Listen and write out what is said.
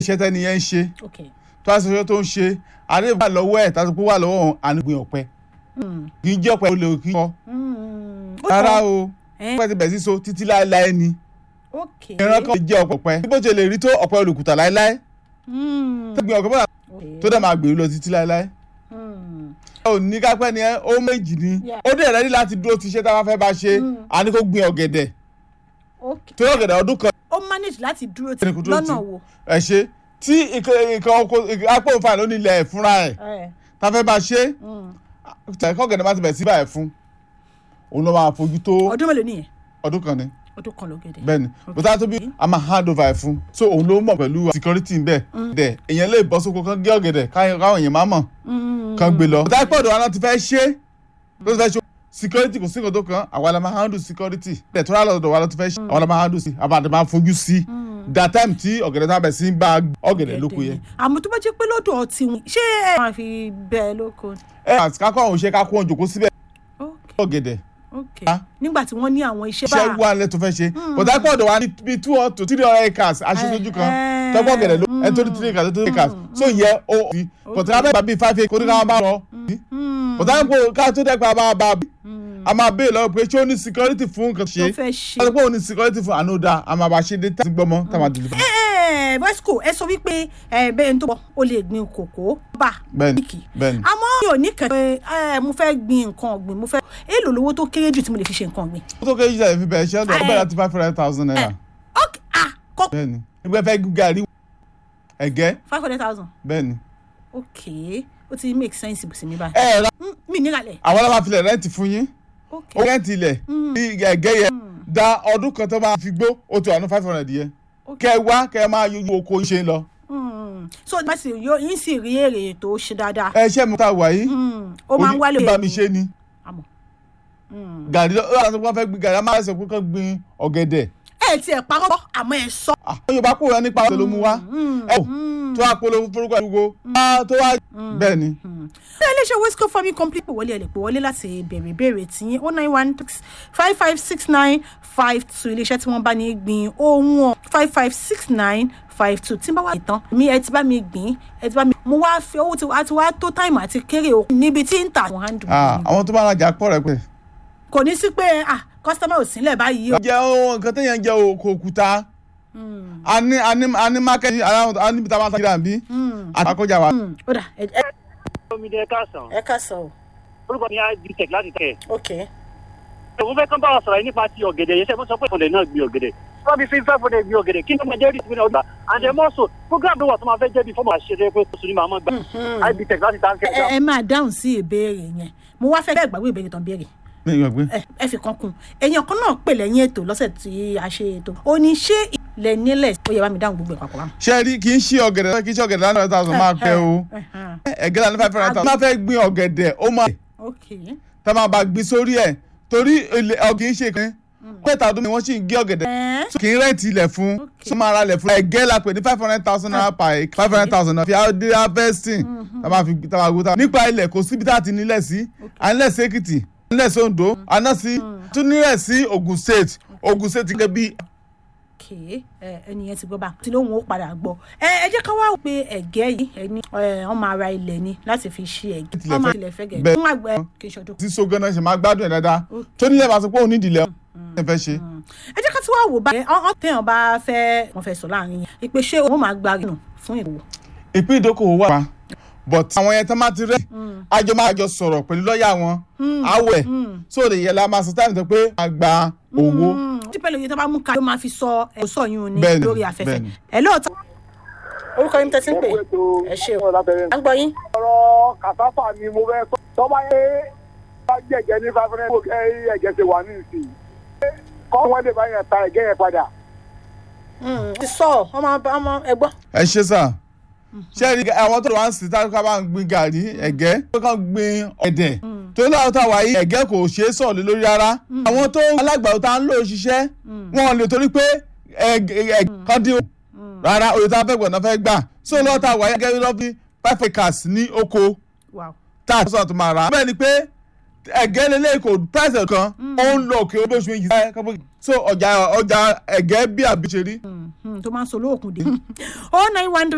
iṣẹ́ tẹ́ni yẹn ń ṣe ok tó a sọ iṣẹ́ tó ń ṣe àdéhùn wà lọ́wọ́ ẹ̀ tàbí pé wà lọ́wọ́ òun ànígbìn ọ̀pẹ Mm. kì í jẹ́ ọ̀pẹ olè kì í kọ́ Mm. Ó rárá tọ́. o Eh, ọ̀pẹ ti bẹ̀ sí so títí láéláé ni ok ìran kan lè jẹ́ ọ̀pẹ bí bó ṣe lè rí tó ọ̀pẹ olùkùtà láéláé Mm. tó gbìn ọ̀pẹ bọ́lá Ok. tó dẹ̀ máa gbèrú lọ títí láéláé Mm. ò ní kápẹ́ ni ẹ ó méjì ni Yeah. ó dẹ̀ rẹ́dí láti dúró ti iṣẹ́ tá a bá fẹ́ bá ṣe Mm. a ní kó gbin ọ̀gẹ̀dẹ̀ ok torí ọ̀gẹ̀dẹ̀ ọdún kan ó manage láti dúró tí Ẹni kò dúró lọ́nà tì. wo ẹ̀ ṣe tí ìkan oko apò òǹfà ló nílẹ̀ ẹ̀ fúnra ẹ̀ Eh, tá a fẹ́ bá ṣe mm. tẹ̀kọ́ ọ̀gẹ̀dẹ̀ má ti bẹ̀ sí báyìí fún òun ló máa fojú tó ọdún mélòó nìyẹn ọdún kan ni ọdún kan lọ́gẹ̀dẹ̀ bẹ́ẹ̀ ni bùtá tó bí a máa hand over ẹ̀ fún so òun ló mọ̀ pẹ̀lú security ń bẹ̀ dẹ̀ èèyàn lè bọ́ sóko kan gé ọ̀gẹ̀dẹ̀ káyọ̀- káwọn èèyàn má mọ̀ Mm. kan gbé lọ. bùtá pọ̀dọ̀ wa náà ti fẹ́ ṣe ló ti fẹ́ ṣe security kò sí nǹkan tó kan àwa la máa handle security dẹ̀ tó rà lọ́dọ̀ wa ló ti fẹ́ ṣe àwa la máa handle sí àbàdàn máa fojú sí that time tí ọ̀gẹ̀dẹ̀ tá a bẹ̀ sí ń bá ọ̀gẹ̀dẹ̀ lóko yẹn. àmọ́ tó bá jẹ́ pé lọ́dọ̀ ọtí wọn ṣé ẹ máa fi bẹ́ẹ̀ lóko ẹ àti kákọ́ àwọn òṣèré kákó wọn jòkó síbẹ̀ ok ọ̀gẹ̀dẹ̀ ok Ah. nígbà tí wọ́n ní àwọn iṣẹ́ iṣẹ́ wà lẹ́ tó fẹ́ ṣe bùtá pọ̀dọ̀ wa ní bíi two hundred to three hundred acres aṣojú kan Eh, tọ́gbọ́n ọ̀gẹ̀dẹ̀ ló ẹni tó ní three acres tó ní acres so yẹ ó fi bùtá bẹ́ẹ̀ bá bíi five acres kó ní ká máa lọ Mm. bùtá ń kó ká tó dẹ́pẹ́ a máa bá a máa béè lọ́wọ́ pé ṣé ó ní security fún nǹkan tó ṣe fẹ́ ṣe. wọ́n ti pé òun ní security fún ànúdà a máa bá ṣe dé tá a ti gbọ́mọ tá a máa dìbò. ẹ bọ́sìkò ẹ sọ wípé ẹ bẹ́ẹ̀ ń tó bọ̀ o lè gbin kòkó bá bẹ́ẹ̀ni kíkì bẹ́ẹ̀ni àmọ́ mi ò ní kẹ́ pé ẹ mo fẹ́ gbin nǹkan ọ̀gbìn mo fẹ́ èèlò lówó tó kéré jù tí mo lè fi ṣe nǹkan ọ̀gbìn. ó tó kéjì jáde fi bẹ̀rẹ̀ ṣẹ́ ọ̀dọ̀ Eh. bẹ́ẹ̀ láti five hundred thousand naira ok ah kọ́ bẹ́ẹ̀ni ẹgbẹ́ fẹ́ gún gàrí ẹ̀gẹ́ five hundred thousand bẹ́ẹ̀ni. ok ó ti make sense sí mi báyìí. ẹ ẹ ra Mm, mi nílàlẹ̀ àwọn ọlọ́mà filẹ̀ rẹ́ǹtì fún yín ok ó rẹ́ǹtì ilẹ̀ ní ẹ̀gẹ́ yẹn da ọdún kan tó máa fi gbó ó ti wà ní five hundred yẹn Ok. kẹ wá kẹ máa yọjú oko ṣe ń lọ. Mm. so bá sì yóò yín sì rí èrè tó ṣe dáadáa ẹ ṣe mi ta wà yìí Mm, ó máa ń wálé bá mi ṣe ni àmọ́ gàrí lọ ó sọ pé wọ́n fẹ́ gbin gàrí a máa sọ pé kán gbin ọ̀gẹ̀dẹ̀ ẹ tiẹ̀ parọ́ àmọ́ ẹ sọ. àwọn yorùbá kò rẹ nípa ọ̀sẹ̀ ló mú wá ẹ wò tó wá polówó forúkọ àdúgbò tó wá bẹ́ẹ̀ ni ṣé iléeṣẹ́ wesco farming company pè wọlé ẹ̀ lè pè wọlé láti béèrè ìbéèrè tí oh nine one five five six nine five two iléeṣẹ́ tí wọ́n bá ní gbìn ohun ọ̀ five five six nine five two tí n bá wà tán mi ẹ ti bá mi gbìn ẹ ti bá mi mo wá fi owó tí wàá ti wá tó táìmù àti kéré o níbi tí ń tà wọ́n handle Ah, àwọn tó bá rajà pọ̀ rẹ̀ pẹ̀. kò ní sí pé ah customer ò sílẹ̀ báyìí o. jẹ́ ohun nǹkan téèyàn jẹ́ oko òkúta a ní a ní a ní mákẹ́tì a níbi tá a máa ta kíra bí àkọjá wa. Hmm, ó dà ẹ ẹ- omidé káàsán ẹ ká sọ o orúkọ mi á di tech láti tẹ̀. ok òun fẹ́ kán bá wa sọ̀rọ̀ yìí nípa ti ọ̀gẹ̀dẹ̀ yẹn sẹ́yìn mo sọ pé ìfọ̀lẹ̀ náà gbin ọ̀gẹ̀dẹ̀ wọ́n fi fi fẹ́ fọ̀lẹ̀ gbin ọ̀gẹ̀dẹ̀ kí ni wọ́n jẹ́ ìdílé ọgbà and then also program ló wà tó máa fẹ́ jẹ́ bí fọ́ọ̀mù àṣẹṣe pé oṣù ni màá mọ̀ gbà ib tech láti tá ẹ ẹ máa dáhùn sí ìbéèrè yẹn mo wá fẹ́ bẹ́ẹ̀ gbàgbé ìbéèrè tán béèrè mi ò gbé. ẹ ẹ fi kan kún èèyàn kan náà pè lẹ́yìn ètò lọ́sẹ̀ tí a ṣe ètò ó ní ṣé ilẹ̀ nílẹ̀ ó yẹ bá mi dáhùn gbogbo ẹ̀ papọ̀ báwọn. ṣé rí kì í ṣe ọ̀gẹ̀dẹ̀ kì í ṣe ọ̀gẹ̀dẹ̀ láti five thousand máa pẹ́ o ẹ̀gẹ́ láti five hundred thousand. máa fẹ́ gbin ọ̀gẹ̀dẹ̀ ó máa ok tá a máa bá gbin sórí ẹ̀ torí ọ̀gẹ̀ ń ṣe kan pẹ́ẹ́tà ọdún ni wọ́n sì ń gé ọ̀gẹ̀dẹ̀ ẹ kì í rẹ́ǹtì ilẹ̀ fún tó máa ra ilẹ̀ fún ẹ̀gẹ́ la pè ní five hundred thousand naira per acre five hundred thousand naira fi àdé harvesting tá a máa fi tá a máa gbó tá a nípa ilẹ̀ kò síbi tá a ti nílẹ̀ sí à nílẹ̀ sí Èkìtì à nílẹ̀ sí Oǹdó à náà sí tún nílẹ̀ sí Ògùn state Ògùn state gẹ́gẹ́ bí ok ẹ ẹnìyẹn ti gbọ́ bá tí lóhùn ó padà gbọ́ ẹ ẹ jẹ́ ká wá wò pé ẹ̀gẹ́ yìí ẹni ẹ wọ́n máa ra ilẹ̀ ni láti fi ṣe ẹ̀gẹ́ Tilẹ̀ wọ́n máa fẹ́- tilẹ̀ fẹ́ gẹ̀ bẹ́ẹ̀. fún àgbẹ̀ kì í ṣọdún. tí so gan-an ṣe máa gbádùn ẹ̀ dáadáa tó nílẹ̀ máa sọ pé òun nídìí ilẹ̀ ẹ̀ fẹ́ ṣe. ẹ jẹ́ ká tí wá wò báyìí ọ̀hún téèyàn bá fẹ́ wọ́n fẹ́ sọ láàrin yẹn ìpè ṣé òun máa gba rìnnà fún ìwò. ìpín ìdókòwò wà pa but àwọn yẹn tán máa ti rẹ àjọ máa jọ sọ̀rọ̀ pẹ̀lú lọ́ọ̀yà wọn àwẹ̀ so lè yẹ la máa sọ táìmù tó pé a gba owó tí pẹ̀lú iye tó bá mú ká ló máa fi sọ ẹ̀ sọ yún ní Bẹ́ẹ̀ni, lórí afẹ́fẹ́ bẹ́ẹ̀ni. ẹ lóòótọ́. orúkọ yín tẹ́tí ń pè ẹ ṣe o à ń gbọ́ yín. ọ̀rọ̀ kàfáfà ni mo fẹ́ sọ tọ́ba yé bá jẹ̀jẹ̀ ní five hundred kó ẹ̀jẹ̀ ṣe wà ní ìsìn kọ́ wọ́n lè bá yẹn ta ẹ̀gẹ́ yẹn padà. ti sọ ọmọ ọmọ ẹgbọ́n. ẹ ṣe sà ṣé ẹ rí àwọn tó lọ wá ń sìn táwọn ká bá ń gbin gàrí ẹ̀gẹ́ tó kàn gbin ọ̀dẹ̀ tó ní àwọn táwa yìí ẹ̀gẹ́ kò ṣeé sọ̀rọ̀ lé lórí rárá àwọn tó alágbàdo tá ń lò ṣiṣẹ́ wọn lè torí pé ẹ̀gẹ́ kan dín rárá òye tá a fẹ́ gbọ̀n náà fẹ́ gbà so lọ́wọ́ táwa yìí ẹ̀gẹ́ lọ́ fi five acres ní oko wow tá a sọ̀rọ̀ tó máa rà á bẹ́ẹ̀ ni pé ẹ̀gẹ́ lélẹ́yìn kò price kan ó ń lọ òkè olóṣù méjì so ọjà ọjà ẹ̀gẹ́ bí àbí ṣe rí. tó máa ń sọ lóòkùn dé. oh nine one